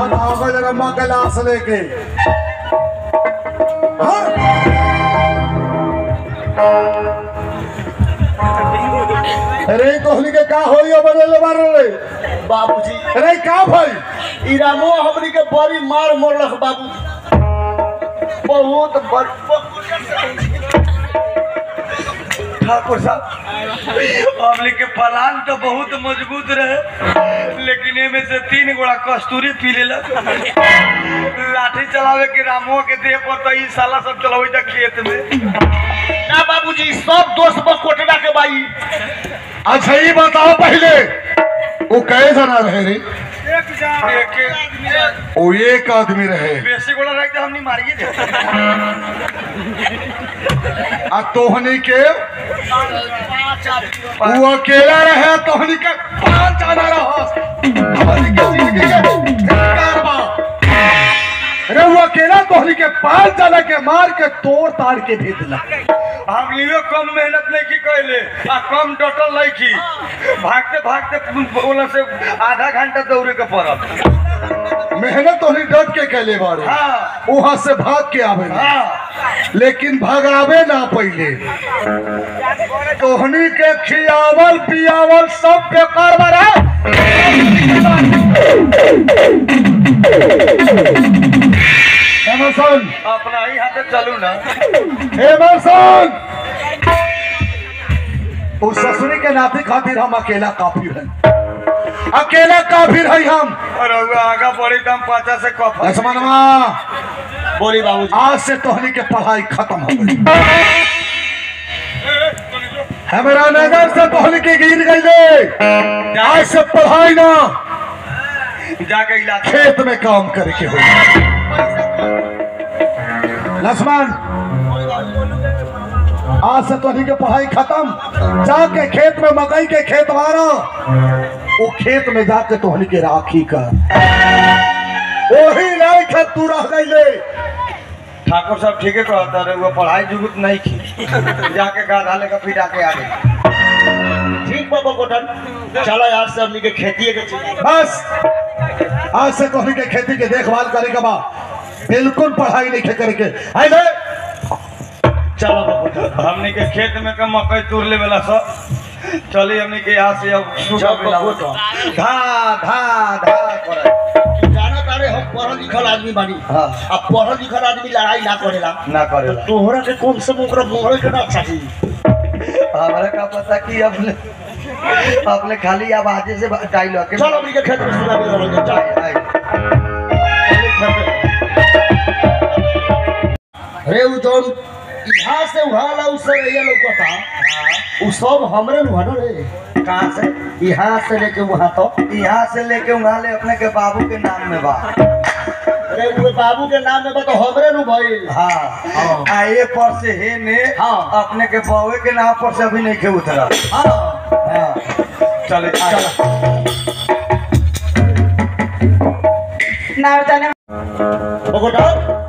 बताओगे जरा माँ गिलास लेके हाँ? अरे कोहली के का होई बदल मार रे बाबूजी अरे का भाई ई रामो हमनी के बड़ी मार मोड़लक बाबू बहुत बड़ ठाकुर साहब हमने के पलान तो बहुत मजबूत रहे लेकिन एमे से तीन गोड़ा कस्तूरी पी लेलक लाठी चलावे के रामुआ के देह पर तो ई साला सब चलावे था खेत में ना बाबूजी सब दोस्त पर कोटरा के बाई अच्छा ये बताओ पहले वो कहे जना रहे रे एक एक वो एक आदमी रहे बेसी गोड़ा रहे तो हमनी मारिए दे आ तोहनी के वो अकेला रहे तोहनी के पांच जाना रहा तोहनी के जिंदगी के धिक्कार बा। अरे वो अकेला तोहनी के पांच जना के मार के तोड़ ताड़ के भेजला हम लियो कम मेहनत नहीं की कैले आ कम डटल नहीं की भागते भागते बोला से आधा घंटा दौड़े के पड़ल मेहनत तोहनी डट के कैले बारे हाँ वहां से भाग के आवे हाँ लेकिन भगावे ना पहले तोहनी के खियावल पियावल सब बेकार बा एमरसन अपना ही हाथे चलू ना एमरसन उस ससुरी के नाते खातिर हम अकेला काफी हैं अकेला काफी है हम और अगर आगा बढ़ी तो हम पाचा से कफ लक्ष्मणवा बोली बाबूजी आज से तोहनी के पढ़ाई खत्म हो गई हमारा नजर से तोहनी के गिर गई ले आज से पढ़ाई ना जाके इलाज खेत में काम करे के हो लक्ष्मण आज से तोहनी के पढ़ाई खत्म जाके खेत में मकई के खेत मारो वो खेत में जाके तोहनी के राखी कर वही नहीं खेत तू रह गई ले ठाकुर साहब ठीक है कहता रहे वो पढ़ाई जुगुत नहीं की जाके गाधा लेकर फिर आके आ गई ठीक बाबा कोटन चलो यार से हमनी के खेती के चीज बस आज से तोहनी के खेती के देखभाल करे के बा बिल्कुल पढ़ाई नहीं खे करे के आई ले चलो बाबा हमने के खेत में का मकई तोड़ ले वाला सब चली हमने के यहाँ से अब सुबह चल बेला बाबू तो। धा धा धा करे जाना तारे हम पढ़ल लिखल आदमी बानी हाँ। अब पढ़ल लिखल आदमी लड़ाई ना करेला ना करे तोहरा के कम से कम ओकरा मोहरे के ना चाही हमारा का पता कि अपने अपने खाली आवाजे से डायलॉग के चल हमनी के खेत में सुना भी रहल चल आई। अरे उ जौन यहाँ से वहाँ ला उससे रहिया लौकता उ सब हमरे नुहा न रे कहाँ से यहाँ से लेके वहाँ तो यहाँ से लेके वहाँ ले अपने के बाबू के नाम में बा अरे वो बाबू के नाम में बा तो हमरे नु भइल हाँ आ ये पर से हे ने हाँ। अपने के बउए के नाम पर से अभी नहीं के उतरा हाँ हाँ चले चल बगोटा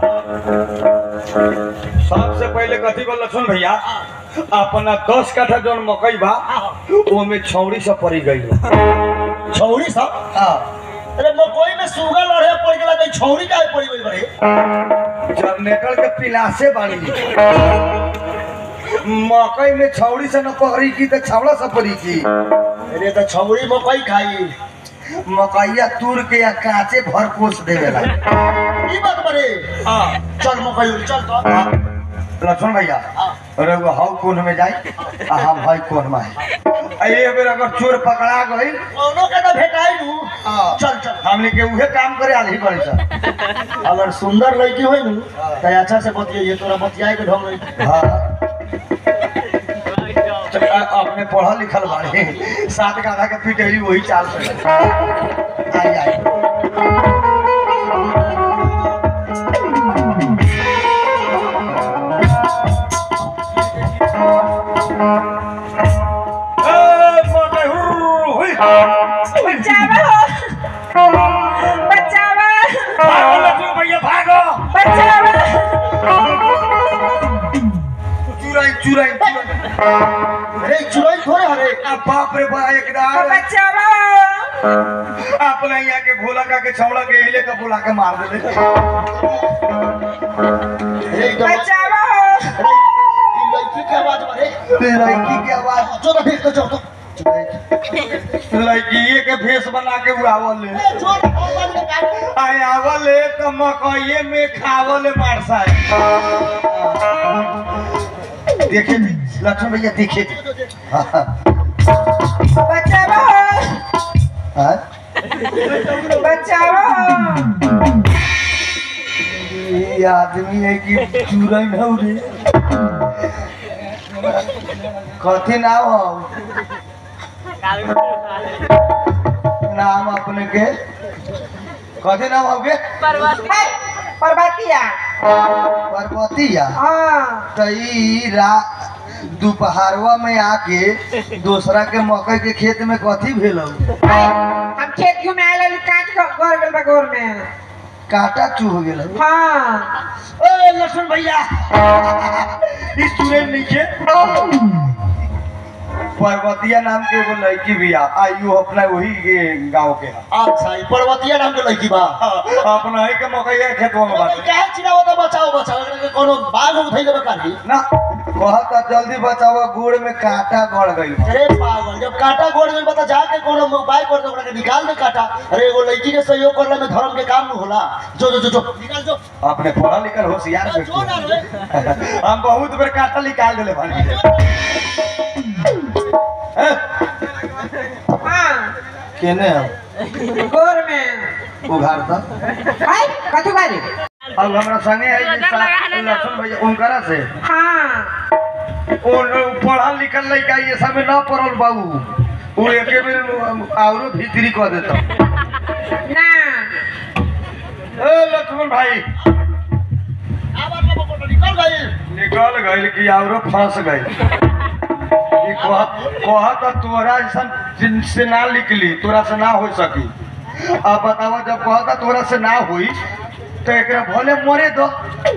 सबसे पहले कथी बोल लक्ष्मण भैया अपना दस कट्ठा जौन मकई बा वो में छौड़ी से पड़ी गई छौरी सा हाँ अरे मकोई में सुगा लड़े पड़ गेला तो छौरी काहे पड़ी गई बड़े जनरेटर के पिलासे बाड़ी मकई में छौड़ी से न पकड़ी की तो छावड़ा से पड़ी की अरे तो छौरी मकई खाई मकैया तूर के या कांचे भर कोस देवेला ई बात बड़े हाँ चल मकई चल तो हाँ। लक्ष्मण भैया अरे वो हाउ कोन में जाई आ हम हाई कोन में आई ये बेर अगर चोर पकड़ा गई कोनो के तो भेटाई नु हाँ। चल चल हमने के उहे काम करे आली पड़ी सर अगर सुंदर लड़की होई नु तो अच्छा से बतियाइए तोरा बतियाए के ढंग नहीं हाँ तो आ- अपने पढ़ल लिखल बाड़े सात गाधा के पिटेली वही चाल से आई आई ए, मोटे हुर्र, हुई। बचावा बचावा भागो लक्ष्मण भैया भागो बचावा चुराई चुराई चुराई अरे चुराई थोड़े हरे आ बाप रे बा एकदम बचावा आ अपने यहाँ के भोला का के छौड़ा के हिले का बुला के मार दे अरे ई तो बचावा अरे ई लड़की के आवाज मारे लड़की के आवाज जो तो भेज दो जो तो लड़की के भेष बना के उड़ावल ले जो भगवान के काम आय आवल है तो मकइये में खावल मारसा देखे थी लक्ष्मण भैया देखे थी बचावा हां बचावा ये आदमी है कि चूरन हो रे कथी नाम हो नाम अपने के कथी नाम हो गे है पर्वतिया पार्वतिया हाँ तो ई रा दोपहरवा में आके दूसरा के मकई के खेत में कथी भेल हम खेत घूमे आए लली काट के गोर गेल बा गोर में कांटा चुभ गेल हाँ ए लक्ष्मण भैया ई स्टूडेंट नीचे पर्वतिया नाम के एगो लड़की भी आ आयु अपना वही के गांव के है अच्छा ई पर्वतिया नाम के लड़की बा अपना ही के मकई के खेतवा में बाटे काहे चिनावो तो बचाओ बचाओ एकरा के कोनो बाघ उठै देबे काली ना कहता जल्दी बचाओ गुड़ में कांटा गड़ गई अरे पागल जब कांटा गोड़ में बता जाके कोनो मोबाइल कर दे ओकरा के निकाल दे कांटा अरे एगो लड़की के सहयोग करला में धर्म के काम न होला जो जो जो जो निकाल जो अपने पढ़ा लिखल होशियार जो जो ना व्यक्ति रे हम बहुत बेर कांटा निकाल दिले भाई हाँ केने हम गोर में उघार था है कथु बारी अब हमरा संगे है जे सा- लक्ष्मण भैया उनकरा से हाँ ओ पढ़ल लिखल लड़का ये सब में ना पढ़ल बाबू वो एके बेर औरो भीतरी कह देता ना ए लक्ष्मण भाई आवाज में फोटो निकल गई निकल गइल कि औरो फंस गई ई कह कहत तोरा ऐसन जिनसे ना निकली तोरा से ना हो सकी अब बतावा जब कहता तोरा से ना हुई तो एकरा भले मरे दो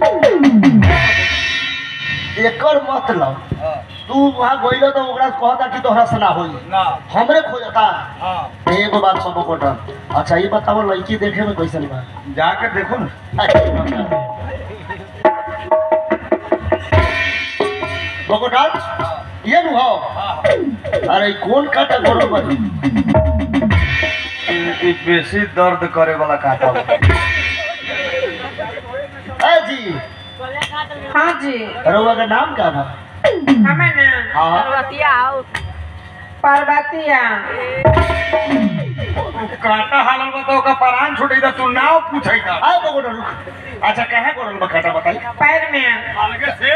एकर मतलब तू वहां गइलो तो ओकरा से कहता कि तोहरा से ना होई ना हमरे खोजता हाँ एगो बात बाबू कोटन अच्छा ये बताओ लड़की देखे में कैसन बा जाके देखो ना बकोटाल ये नु हो अरे कौन काटा गोड़ बनी ई ई बेसी दर्द करे वाला काटा बा। ए जी हाँ जी रउआ का नाम का बा हमें ना हाँ पर्वतिया काटा हालल बा तो ओका परान छुटी दा तू नाव पूछै का आ बकोटा रुक अच्छा कहाँ गोड़ बा काटा बताई पैर में अलगे से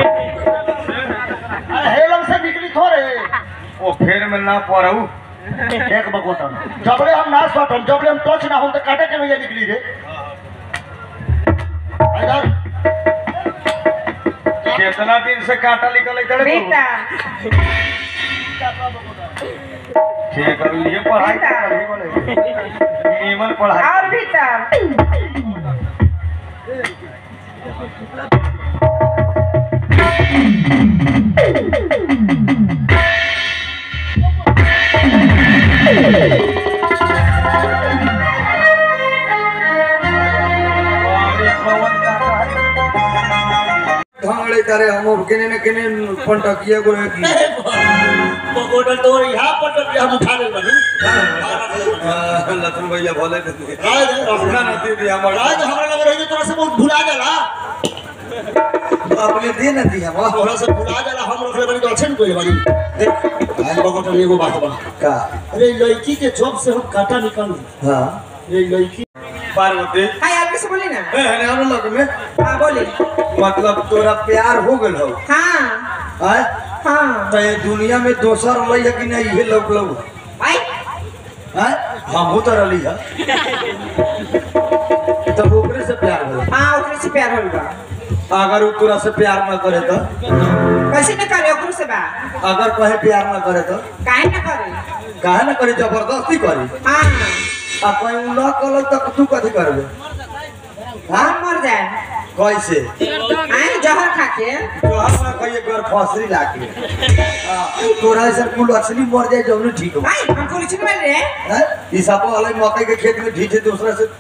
अरे हेलम से निकली थोड़े ओ फेर में ना पड़ऊ एक बकोटन जबले हम ना सटम जबले हम टच ना हम तो काटे के भैया निकली रे इधर कितना दिन से काटा निकल तड़े भीतर ठीक कर लिए पढ़ाई तो करही बोले नीमन पढ़ाई और भीतर भांगड़े करे हम किने न किने पंटकिया को की बकोटन तो यहाँ पर तो हम उठा ले बनी लखन भैया बोले राज अपना न दे दिया हमारा राज हमरा लग रही तोरा से बहुत भुला जाला अपने दे न दिया हम तोरा से भुला जाला हम रखले बनी तो अच्छे नहीं कोई बनी देख आज बकोटन एगो बात बा का अरे लड़की के जॉब से हम काटा निकाल हां ये लड़की पार्वती हाँ यार किसे बोली ना ए हने हम लोग में हाँ बोली मतलब तोरा प्यार हो गेल हो हाँ हैं हाँ तो ये दुनिया में दोसर रही है कि नहीं ये लोग लोग आई हैं हम तो रही है तो ओकरे से प्यार हो हाँ ओकरे से प्यार होल बा अगर वो तोरा से प्यार न करे तो कैसे न करे ओकरो से बा अगर कहे प्यार न करे तो काहे न करे काहे न करे जबरदस्ती करी हाँ आ कहीं न कल तक तू कथी करबे हम मर जाए कैसे आए जहर खाके तो हम ना कहिए घर फसरी लाके हां तोरा ऐसा कुल असली मर जाए जौन ठीक हो भाई हम पुलिस में रे हैं ई सब वाले मकई के खेत में ढीचे दूसरा से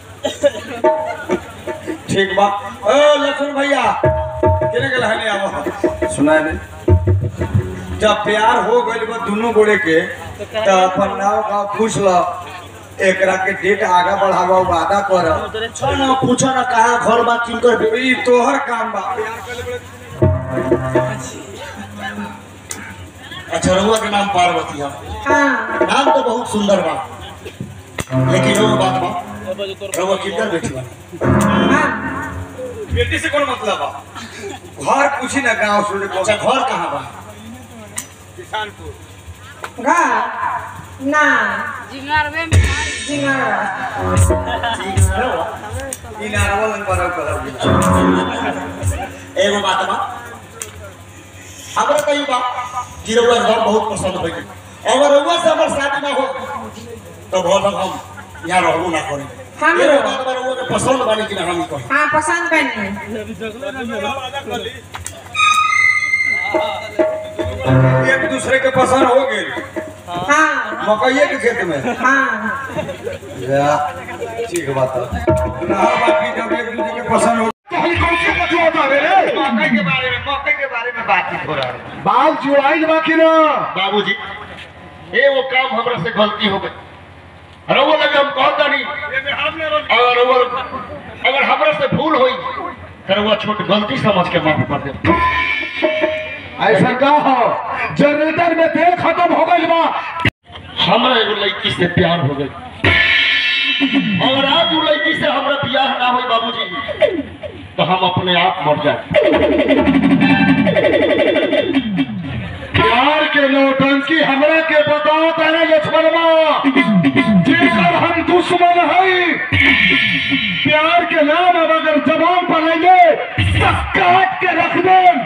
ठीक बा ओ लक्ष्मण भैया केने के लहने आवो सुनाए ने जब प्यार हो गइल बा दोनों गोड़े के त अपन नाव का पूछ लो एकरा के डेट आगा बढ़ावा वादा कर छ न पूछ न कहाँ घर बा किनकर बे- ई तोहर काम बा अच्छा रहुआ के नाम पार्वती है हाँ नाम तो बहुत सुंदर बा लेकिन वो बात बा रहुआ किनकर बेटी बा हाँ बेटी से कौन मतलब बा घर पूछी ना गांव सुन अच्छा घर कहाँ बा घर ना जिंगारवे में जिंगार ठीक है रहुआ। ई नारवा लंग पर कलर एगो बात बा हमरा कही बा कि रहुआ घर बहुत पसंद होई अगर रहुआ से हमर शादी ना हो तो बहुत हम यहाँ रहबो ना करी हम एगो रहो। बात बा रहुआ के पसंद बानी कि ना हम कही हाँ पसंद बनी एक दूसरे के पसंद हो गए हाँ मकइये के खेत में हाँ ठीक बात है ना बाकी जब एक दूसरे के पसंद हो तोहनी कौन सी बतवा रे मकई के बारे में मकई के बारे में बातचीत हो रहा है बाल जुआइल बाकी ना बाबूजी ये वो काम हमरा से गलती हो गई रहुआ लगे हम कहता नहीं अगर रहुआ अगर हमरा से भूल हुई तो रहुआ छोट गलती समझ के माफ कर दे ऐसा का हो जनरेटर में तेल खत्म हो गइल बा हमरा एगो लड़की से प्यार हो गई अगर आज वो लड़की से हमरा प्यार ना हुई बाबूजी तो हम अपने आप मर जाए प्यार के नौटंकी हमरा के बताओ तारे लक्ष्मणवा जिनकर हम दुश्मन हई प्यार के नाम अब अगर जबान पर लेंगे तो काट के रख दें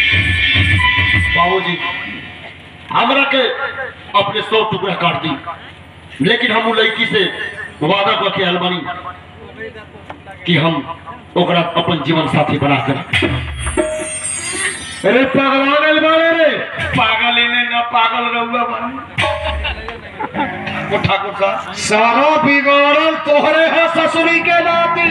बाबूजी हमरा के अपने सौ टुकड़ा काट दी लेकिन हम वो लड़की से वादा करके आयल बानी कि हम ओकरा अपन जीवन साथी बना कर अरे पगला गइल बाड़े रे पागल इने ना पागल रहुआ बन वो ठाकुर साहब सारा बिगाड़ल तोहरे है ससुरी के नाती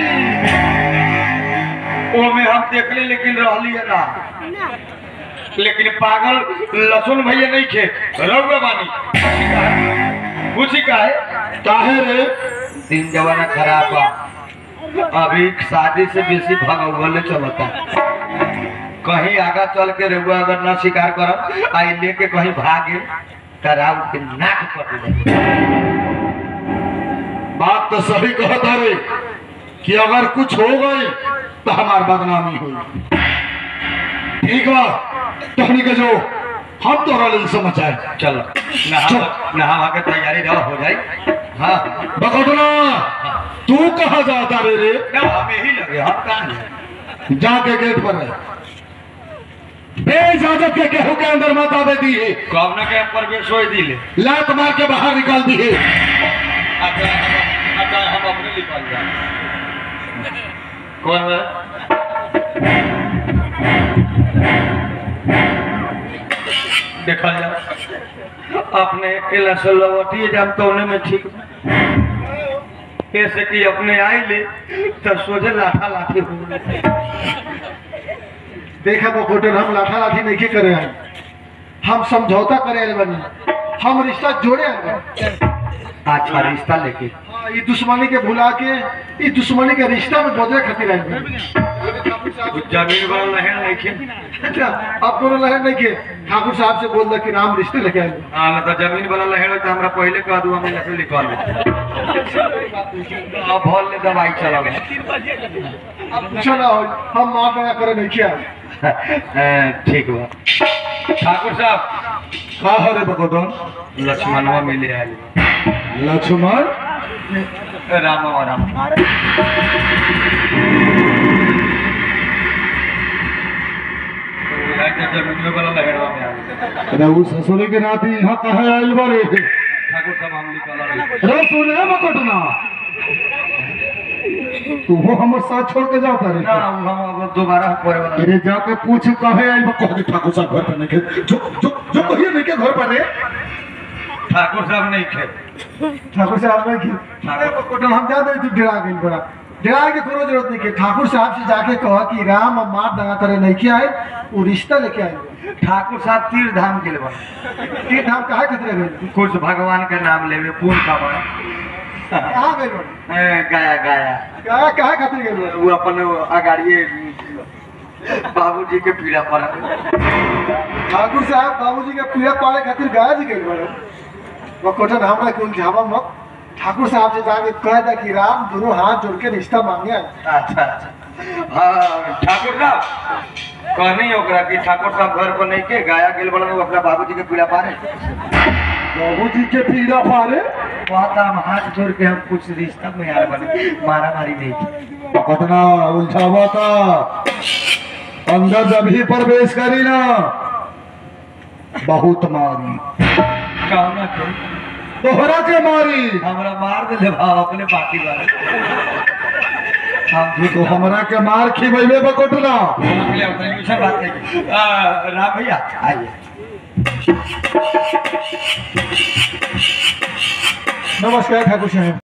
वो में हम देख ले लेकिन रहली है ना लेकिन पागल लसुन भैया नहीं खे रहुआ बानी पूछी का है काहे रे दिन जमाना खराब बा अभी शादी से बेसी भगवले चलता कहीं आगा चल के रहुआ अगर न शिकार करब आई लेके कहीं भागे कराउ के नाक कट जाए बात तो सही कहता रे कि अगर कुछ हो गई तो हमार बदनामी हुई ठीक बा तहनी के जो हम तोरा लेल समाचार चलो नहा नहा के तैयारी रहो हो जाए हाँ बकटना तू कहा जाता रे रे ना हम यही लगे हम कहाँ हैं? जाके गेट पर रहे बेइजाजत के केहू के अंदर मत आवे दी है कब ना के हम प्रवेश हो दिले लात मार के बाहर निकाल दी है अच्छा अच्छा हम अपने निकाल जाए कौन है देखल जाए अपने अकेला से लवटिए जाम तो उन्हें में ठीक कैसे कि अपने आई ले तो सोचे लाठा लाठी हो गए। देखा बकोटन हम लाठा लाठी नहीं करे आए हम समझौता करे आए बनी हम रिश्ता जोड़े आए बनी अच्छा रिश्ता लेके हाँ, ये दुश्मनी के भुला के ये दुश्मनी के रिश्ता में बदले खातिर आए बनी जमीन वाला लहर नहीं खे अच्छा अब कोनो लहर नहीं के ठाकुर साहब से बोल दे कि राम रिश्ते लेके आए हाँ ना तो जमीन वाला लहर हो तो हमरा पहले कह दूँ हमें लकड़ी निकाल अब भल ले दवाई चला अब पूछो ना हो हम मार दया करे नहीं किया ठीक बा ठाकुर साहब का हो रे बकोटन लक्ष्मणवा मिले आए लक्ष्मण राम और राम जमीन वाला लहरवा में आ गए। अरे वो ससुरी के नाती यहाँ कहे आइल बारे ठाकुर साहब हम निकाल रहे अरे सुने बकोटना तू वो हमर साथ छोड़ के जाता रे ना हम अब दोबारा करे वाला अरे जाके पूछ कहे आई कह दे ठाकुर साहब घर पर नहीं के जो जो जो कहिए नहीं के घर पर रे ठाकुर साहब नहीं थे ठाकुर साहब नहीं की अरे कोटल हम जा दे तू डरा गइल बड़ा डरा के कोनो जरूरत नहीं के ठाकुर साहब से जाके कह कि राम और मार दंगा करे नहीं के आए वो रिश्ता लेके आए ठाकुर साहब तीर धाम के लिए तीर धाम काहे खतरे गइल कुछ भगवान का नाम लेवे पूर्ण का बड़ा कहाँ गइल बड़ा ए, गाया गाया काहे काहे खतरे गइल बड़ा वो अपन अगाड़िए बाबूजी के पीड़ा पड़ा ठाकुर साहब बाबूजी के पीड़ा पाड़े खातिर गाय जी गइल बड़ा वो कोटन हमरा के उलझावा मत ठाकुर साहब से जाके कह दे कि राम दोनों हाथ जोड़ के रिश्ता मांगे आए अच्छा अच्छा हाँ ठाकुर साहब कहनी ओकरा कि ठाकुर साहब घर पर नहीं के गाया गेल बड़ा वो अपना बाबूजी के पीड़ा पारे बाबूजी के पीड़ा पारे कहता हम हाथ जोड़ के हम कुछ रिश्ता में यार बने मारा मारी नहीं की पकड़ना उलझावा था अंदर जब ही प्रवेश करी ना बहुत मारी कहना के तोहरा के मारी हमरा मार दे दे भाव अपने बाकी बारे हम झूठ तो हमरा के मार खिबैबे बकोटना अगले उतने दूसरा बात नहीं आ, राम भैया आइए नमस्कार ठाकुर साहब